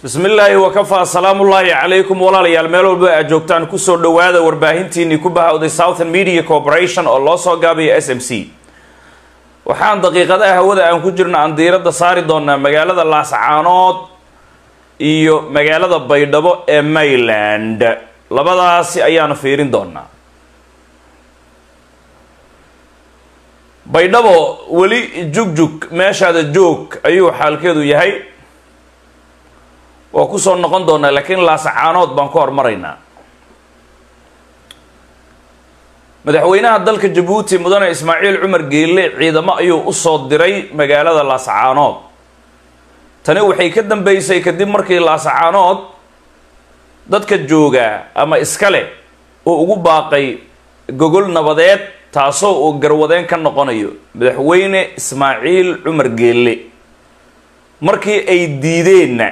bismi illaahi wakafaa asalaamullaahi calaykum walaalayaal meel walba aad joogtaan kusoo dhowaada warbaahintiinii ku bahawday southern media corporation oo loo soo gaabiya s m c waxaan daqiiqadaha hawada aan ku jirno aan diiradda saari doonaa magaalada laascaanood iyo magaalada baydhabo ee mayland labadaasi ayaanu fiirin doonaa baydhabo weli jugjug meeshaada joog ayuu xaalkeedu yahay waa kusoo noqon doonaa laakiin laasacaanood baan ku hormaraynaa madaxweynaha dalka jabuuti mudane ismaaciil cumar geelle ciidamo ayuu usoo diray magaalada laasacaanood tani waxay ka dambeysay kadib markii laasacaanood dadka joogaa ama iskale uu ugu baaqay gogol nabadeed taasoo uu garwadeen ka noqonayo madaxweyne ismaaciil cumar geelle markii ay diideenna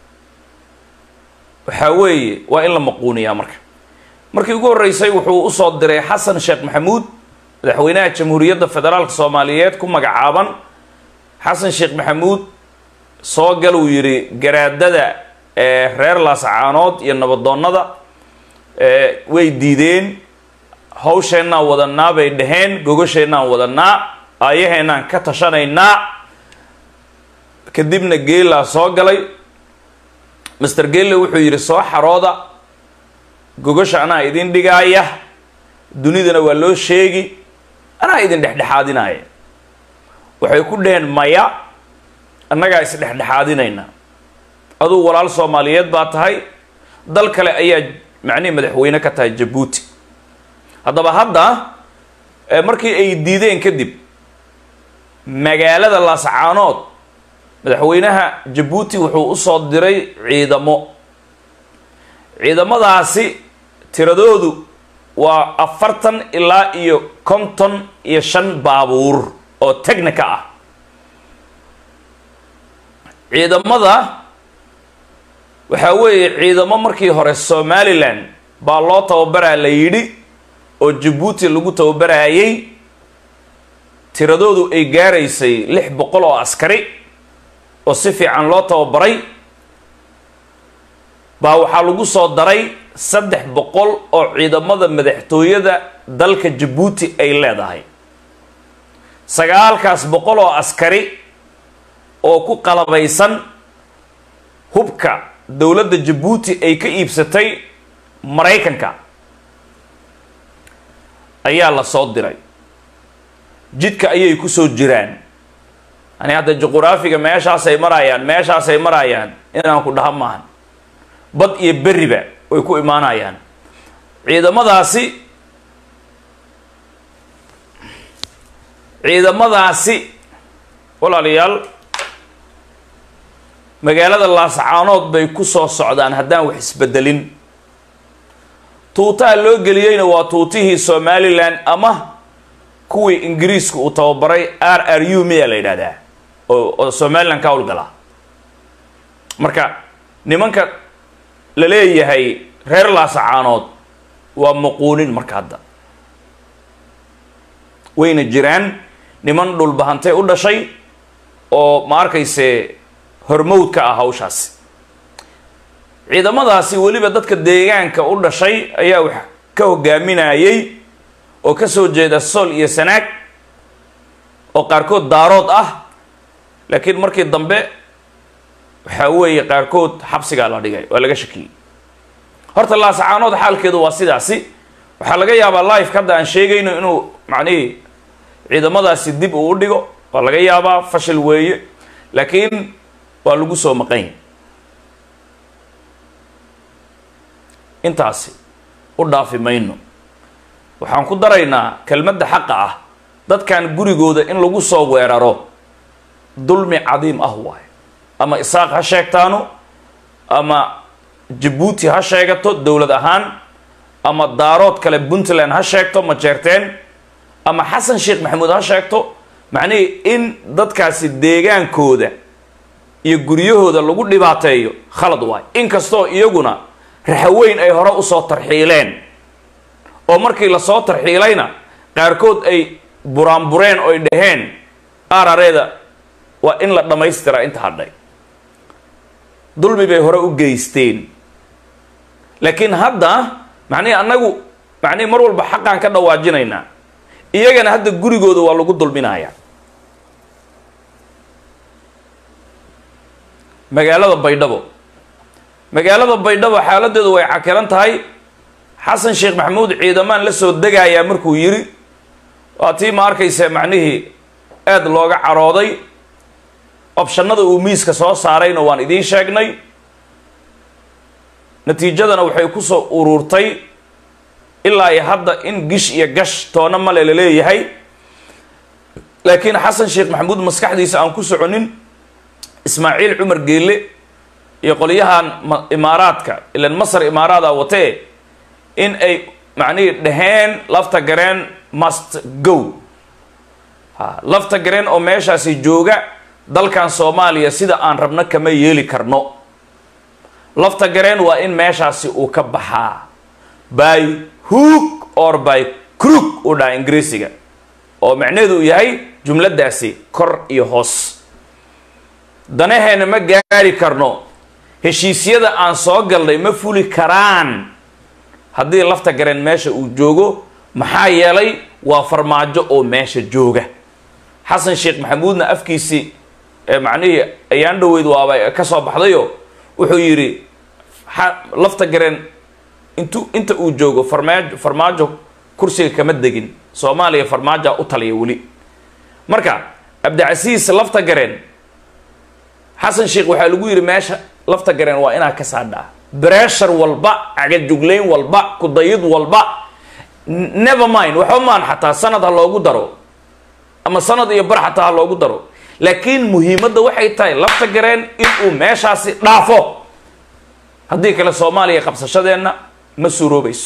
waxaa weeye waa in la maquuniyaa marka markii ugu horreysay wuxuu usoo diray xasan sheekh maxamuud madaxweynaha jamhuuriyadda federaalka soomaaliyeed ku magacaaban xasan sheekh maxamuud soo gal uu yidhi garaadada ee reer laasacaanood iyo nabadoonnada way diideen hawsheennaan wadanaa bay dhaheen gogasheennaan wadanaa aayaheenaan ka tashanaynaa kadibna geelaa soo galay master gelle wuxuu yidhi soo xarooda gogasha anaa idin dhigaaya dunidana waa loo sheegi anaa idin dhexdhexaadinaya waxay ku dhaheen maya annagaa is dhexdhexaadinayna aduu walaal soomaaliyeed baa tahay dal kale ayaa macnihi madaxweyne ka tahay jabuuti haddaba hadda markii ay diideen kadib magaalada laascaanood madaxweynaha jabuuti wuxuu usoo diray ciidamo ciidamadaasi tiradoodu waa afartan ilaa iyo konton iyo shan baabuur oo technica ah ciidamada waxaa weeye ciidamo markii hore somalilan baa loo tababaraa la yidhi oo jabuuti lagu tababarayay tiradoodu ay gaaraysay lix boqol oo askari oo si fiican loo tababaray baa waxaa lagu soo daray saddex boqol oo ciidamada madaxtooyada dalka jabuuti ay leedahay sagaalkaas boqol oo askari oo ku qalabaysan hubka dowladda jabuuti ay ka iibsatay maraykanka ayaa la soo diray jidka ayay kusoo jiraan ani hadda juquraafiga meeshaasay marayaan meeshaasay marayaan inaan ku dhaha maahan bad iyo beriba way ku imaanayaan ciidamadaasi ciidamadaasi walaalayaal magaalada laasacaanood bay ku soo socdaan haddaan wax isbedelin tuutaha loo geliyeyna waa tuutihii somalilan ama kuwii ingiriiska uu tababaray r r u miyaa la yidhahdaa oo somalilan ka howlgala marka nimanka la leeyahay reer laasacaanood waa maquunin marka hadda wayna jiraan niman dhulbahantay u dhashay oo ma arkayse hormowd ka ah hawshaasi ciidamadaasi weliba dadka deegaanka u dhashay ayaa wax ka hogaaminayay oo ka soo jeeda sool iyo sanaag oo qaarkood daarood ah laakiin markii dambe waxaa weeye qaarkood xabsigaa la dhigay waa laga shakiyey horta laasacaanood xaalkeedu waa sidaasi waxaa laga yaabaa life hadda aan sheegayno inuu macnihii ciidamadaasi dib uu u dhigo waa laga yaabaa fashil weeye laakiin waa lagu soo maqany intaasi u dhaafi mayno waxaan ku daraynaa kelmadda xaqa ah dadkan gurigooda in lagu soo weeraro dulmi cadiim ah waayo ama isaaq ha sheegtaano ama jabuuti ha sheegato dowlad ahaan ama daarood kale puntland ha sheegto ma jeerteen ama xasan sheekh maxamuud ha sheegto macnihii in dadkaasi deegaankooda iyo guryahooda lagu dhibaateeyo khalad waayo inkastoo iyaguna raxaweyn ay hore usoo tarxiileen oo markii lasoo tarxiilayna qaarkood ay buraanbureen oy dhaheen arareeda waa in la dhammaystiraa inta hadhay dulmi bay hore u geysteen laakiin hadda macnihi annagu macnihi mar walba xaqaan ka dhawaajinaynaa iyagana hadda gurigooda waa lagu dulminaya magaalada baydhabo magaalada baydhabo xaaladeedu way cakiran tahay xasan sheekh maxamuud ciidamaan la soo degayaa markuu yidhi waa tii ma arkaysa macnihii aada looga carooday opshanada uu miiska soo saarayna waan idiin sheegnay natiijadana waxay kusoo ururtay ilaa iyo hadda in gish iyo gash toona male la leeyahay laakiin xasan sheekh maxamuud maskaxdiisa aan ku soconin ismaaciil cumar geelle iyo qolyahan imaaraadka ilan masar imaaraada watee in ay macnihii dhaheen lafta gareen must go ha lafta gareen oo meeshaasi jooga dalkan soomaaliya sida aan rabno kama yeeli karno lafta gareen waa in meeshaasi uu ka baxaa by hook or by crook uu dhaha ingiriisiga oo macnaheedu uu yahay jumladaasi kor iyo hoos danaheena ma gaari karno heshiisyada aan soo galnay ma fuli karaan haddii lafta gareen meesha uu joogo maxaa yeelay waa farmaajo oo meesha jooga xasan sheekh maxamuudna afkiisii macnihii ayaan dhaweyd waaba ka soo baxdayo wuxuu yidhi lafta gareen intu inta uu joogo farmaajo farmaajo kursiga kama degin soomaaliya farmaajoa u taliya weli marka cabdicasiis lafta gareen xasan sheekh waxaa lagu yidhi meesha lafta gareen waa inaa ka saadhaa breshar walba cagajuglayn walba kudayid walba never mind waxba maan xataa sanad ha loogu daro ama sanad iyo bar xataa ha loogu daro laakiin muhiimadda waxay tahay lafta gareen inuu meeshaasi dhaafo haddii kale soomaaliya qabsashadeenna ma suuroobayso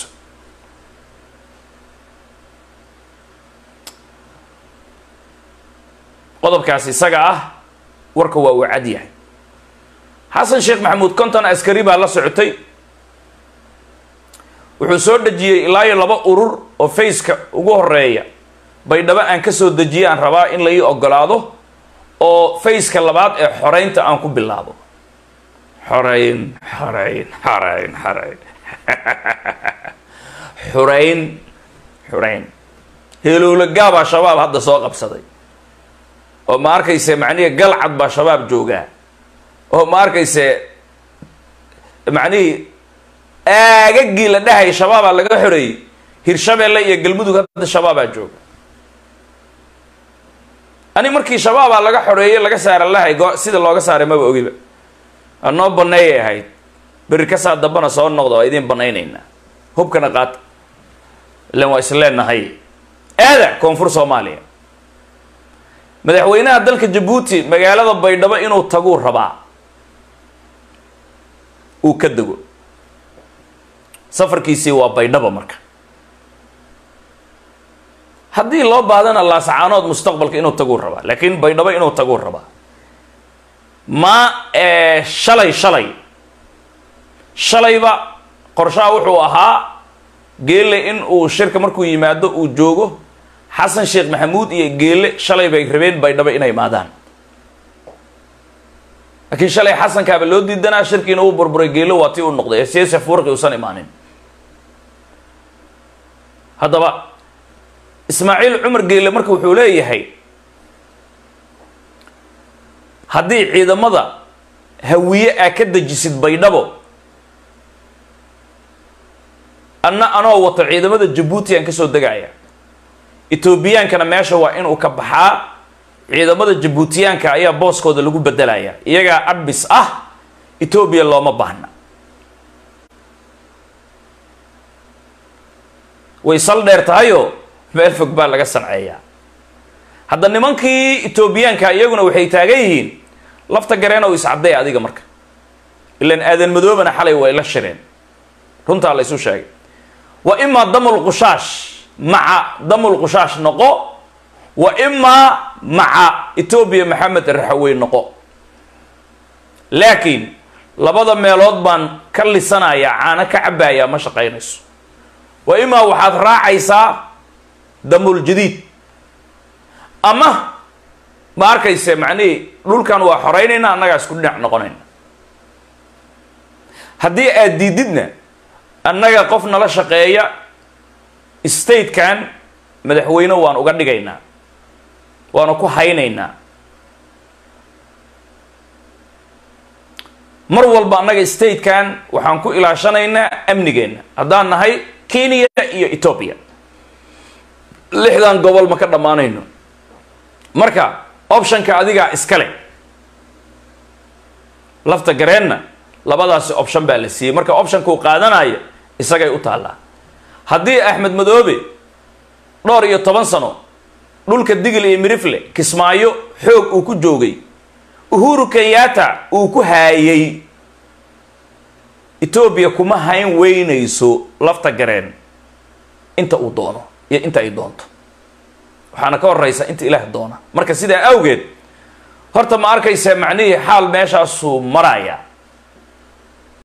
qodobkaas isaga ah warka waa uu cad yahay xasan sheekh maxamuud konton askari baa la socotay wuxuu soo dejiyey ilaa iyo laba urur oo faceka ugu horeeya baydhabo aan ka soo dejiyay aan rabaa in la ii ogolaado oo faceka labaad ee xoreynta aan ku bilaabo xoreyn xoreyn xoreyn xoreyn xureyn xureyn heelowla gaabaa shabaab hadda soo qabsaday oo ma arkayse macnihii galcad baa shabaab joogaa oo ma arkayse macnihii aagagii la dhahay shabaabaa laga xoreeyey hirshabeelle iyo galmudug hadda shabaabaa jooga ani markii shabaabaa laga xoreeyey laga saara lahay go sida looga saaray maba ogiba anoo baneeyay ahayd beri kasaa dambana soo noqda waa idiin banaynaynaa hubkana qaata ilan waa isleenahay aada koonfur soomaaliya madaxweynaha dalka jabuuti magaalada baydhabo inuu taguu rabaa uu ka dego safarkiisii waa baydhabo marka haddii loo baadana laasacaanood mustaqbalka inuu taguu rabaa laakiin baydhabo inuu taguu rabaa ma shalay shalay shalayba qorshaha wuxuu ahaa geelle in uu shirka markuu yimaado uu joogo xasan sheekh maxamuud iyo geelle shalay bay rabeen baydhabo inay imaadaan laakiin shalay xasankaaba loo diidanaa shirkiina uu burburay geelle waa tii u noqday ee siyaasi furqi uusan imaanin haddaba ismaaciil cumar geelle marka wuxuu leeyahay haddii ciidamada hawiye aa ka dejisid baydhabo anna anoo wato ciidamada jabuuti aan kasoo degaya etoobiyaankana meesha waa inuu ka baxaa ciidamada jabuutiyaanka ayaa booskooda lagu bedelaya iyagaa abis ah etoobiya looma baahna way sal dheer tahayoo meel fog baa laga sanceeyaa hadda nimankii etoobiyaanka iyaguna waxay taagan yihiin lafta gareenow iscadday adiga marka ilan aadan madoobana xalay way la shireen runtaa la isu sheegay wa imaa damul qushaash maca damul qushaash noqo wa imaa maca etoobiya maxamed raxawey noqo laakiin labada meelood baan ka lisanayaa caano ka cabbayaa ma shaqaynayso wa imaa waxaad raacaysaa damul jadiid ama ma arkayse macnihii dhulkan waa xoreynayna annagaa isku dhinac noqonayna haddii aad diididna annaga qof nala shaqeeya statekan madaxweyne waan uga dhigaynaa waana ku haynaynaa mar walba annaga statekan waxaan ku ilaashanaynaa amnigeenna haddaan nahay kenya iyo ethoobia lixdan gobol ma ka dhammaanayno marka optionka adigaa iskale lafta gareenna labadaasi option baa la siiyey marka optionka uu qaadanayo isagay u taallaa haddii axmed madoobe dhowr iyo toban sano dhulka digil iyo mirifle kismaayo xoog uu ku joogay uhuru kenyatta uu ku haayay etoobiya kuma hayn weynayso lafta gareen inta uu doono iyo inta ay doonto waxaana ka horeysa inta ilaah doona marka sidaa awgeed horta ma arkaysaa macnihii xaal meeshaasuu maraya